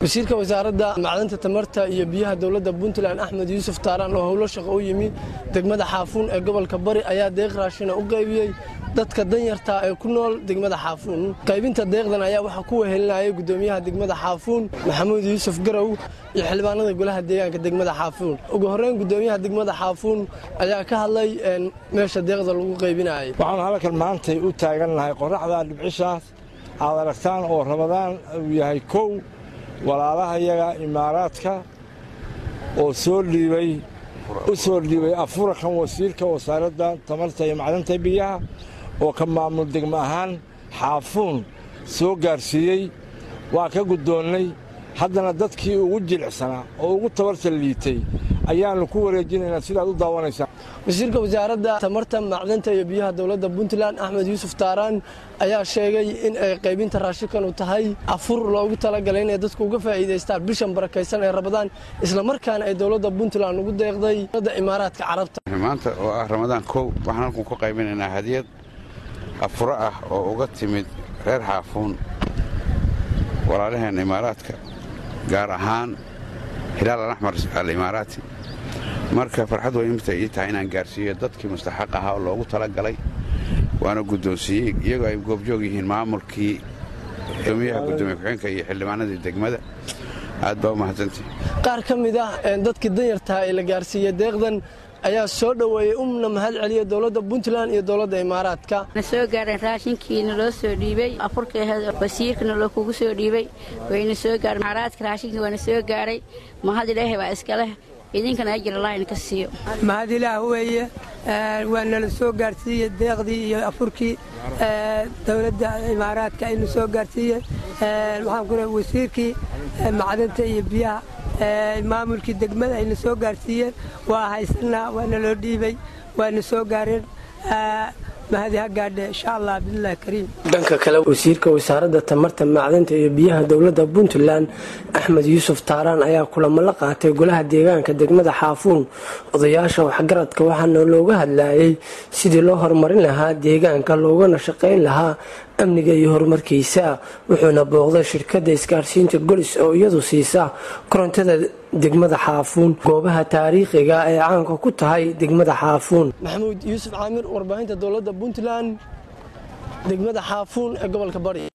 wasiirka wasaaradda macdanta tamarta iyo biyaha dowladda puntland axmed yuusuf taaraan oo howlo shaqo u yimi degmada xaafuun ee gobolka bari ayaa deeq raashina u qaybiyey dadka danyarta ee ku nool degmada xaafuun qaybinta deeqdan ayaa waxaa ku wehelinayay gudoomiyaha degmada xaafuun maxamuud yuusuf garow iyo xildhibaanada golaha deegaanka degmada xaafuun ugu horreyn gudoomiyaha degmada xaafuun ayaa ka hadlay meesha deeqda lagu qaybinayay waxaan halkan maantay u taagannahay qoraxda dhibcishaas aad aragtaan oo ramadaan uu yahay kow walaalahayaga imaaraadka oo soo dhiibay u soo dhiibay afurakan wasiirka wasaaradda tamarta iyo macdanta biyaha oo ka maamul degmo ahaan xaafuun soo gaarsiiyey waa ka guddoonnay haddana dadkii ugu jilicsanaa oo ugu tabarta liitay ayaannu ku wareejinaynaa sidaad u daawanaysaan wasiirka wasaaradda tamarta macdanta iyo biyaha dowladda puntland axmed yuusuf taaraan ayaa sheegay in ay qaybinta raashinkanu tahay afur loogu talagalay inay dadku uga faa'iidaystaan bishan barakaysan ee rabadaan islamarkaana ay dowladda puntland ugu deeqday da imaaraadka carabta maanta oo ah ramadaan kow waxaan halkan ku qaybinaynaa hadiyad afuro ah oo uga timid reer xaafuun walaalaheen imaaraadka gaar ahaan hilaal alaxmar alimaaraati marka farxad weyn imta ii tahay inaan gaarsiiyo dadkii mustaxaq ahaa oo loogu talagalay waana guddoonsiiyey iyagoo ay goobjoog yihiin maamulkii gudoomiyaha gudoomiye ku-xeenka iyo xildhibaanadii degmada aad baa u mahadsantihi qaar ka mid ah dadkii danyartaha ee la gaarsiiyey deeqdan ayaa soo dhoweeyey umna mahad celiya dowladda puntland iyo dowladda imaaraadka na soo gaareen raashinkiina loo soo dhiibay afurka wasiirkana loo kugu soo dhiibay wayna soo gaareen imaaraadka raashinkii waana soo gaaray mahad ilaahay baa iskaleh idinkana ajir allah idinka siiyo mahad ilaah weeye waa nala soo gaarsiiyey deeqdii iyo afurkii dowladda imaaraadka aynu soo gaarsiiyey waxaan ku wasiirkii macdanta iyo biyaha maamulkii degmada ayna soo gaarsiiyeen waa haysanaa waana loo dhiibay waana soo gaareen mahadi ha gaadhe insha allah biillahi kariim dhanka kale wasiirka wasaaradda tamarta macdanta iyo biyaha dowladda puntland axmed yuusuf taaraan ayaa kulamo la qaatay golaha deegaanka degmada xaafuun odayaasha waxgaradka waxaana looga hadlayay sidii loo horumarin lahaa deegaanka loogana shaqayn lahaa amniga iyo horumarkiisa wuxuuna booqday shirkadda isgaarsiinta golis oo iyadu siisa korontada degmada xaafuun goobaha taariikhiga ee caanka ku tahay degmada xaafuun maxamuud yuusuf caamir warbaahinta dowladda puntland degmada xaafuun ee gobolka bari